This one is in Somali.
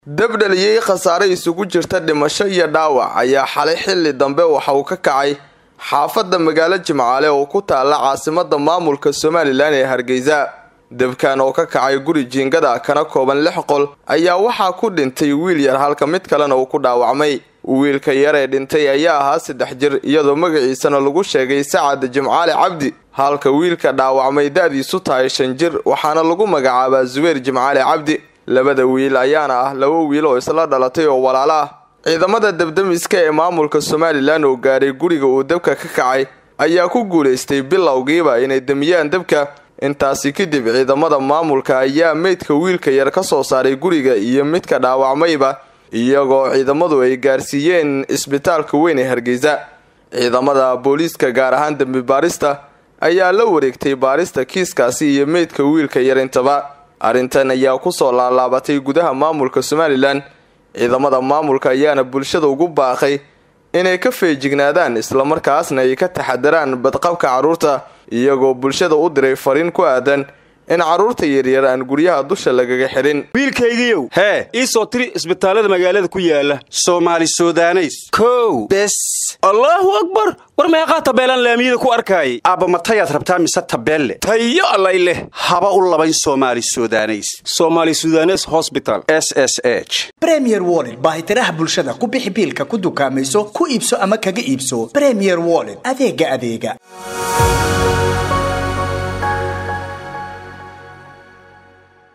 dabdhaliyey khasaare isugu jirta dhimasho iyo dhaawac ayaa xalay xilli dambe waxa uu ka kacay xaafadda magaalo jimcaale oo ku taalla caasimada maamulka somalilan ee hargeysa debkan oo ka kacay guri jiingada kana kooban lix qol ayaa waxaa ku dhintay wiil yar halka mid kalena uu ku dhaawacmay wiilka yar ee dhintay ayaa ahaa saddex jir iyadoo magaciisana lagu sheegay sacad jimcaale cabdi halka wiilka dhaawacmay da-diisu tahay shan jir waxaana lagu magacaabaa zubayr jimcaale cabdi labada wiil ayaana ah laba wiil oo isla dhalatay oo walaalo ah ciidamada debdemiska ee maamulka somalilan oo gaaray guriga uu debka ka kacay ayaa ku guulaystay bilowgiiba inay demiyaan debka intaasi kadib ciidamada maamulka ayaa meydka wiilka yar ka soo saaray guriga iyo midka dhaawacmayba iyagoo ciidamadu ay gaarsiiyeen isbitaalka weyn ee hargeysa ciidamada booliiska gaar ahaan dembi baarista ayaa la wareegtay baarista kiiskaasi iyo meydka wiilka yar intaba arrintan ayaa kusoo laalaabatay gudaha maamulka somalilan ciidamada maamulka ayaana bulshada ugu baaqay inay ka feejignaadaan islamarkaasna ay ka taxadaraan badqabka carruurta iyagoo bulshada u diray fariin ku aadan in carruurta yaryar aan guryaha dusha lagaga xidhin wiilkaygiiow hee ii soo tiri isbitaallada magaalada ku yaala soomaali sudaneys kow bes allaahu akbar war meeqaa tabeelaan laamiyada ku arkaayay aabba matayaad rabtaa mise tabeelle tayo allay leh haba u labayn soomaali sudaneys somaali sudanes hosbital s s h bremier wollet baahitiraha bulshada ku bixi biilka ku dukaamayso ku iibso ama kaga iibso bremier wollet adeega adeega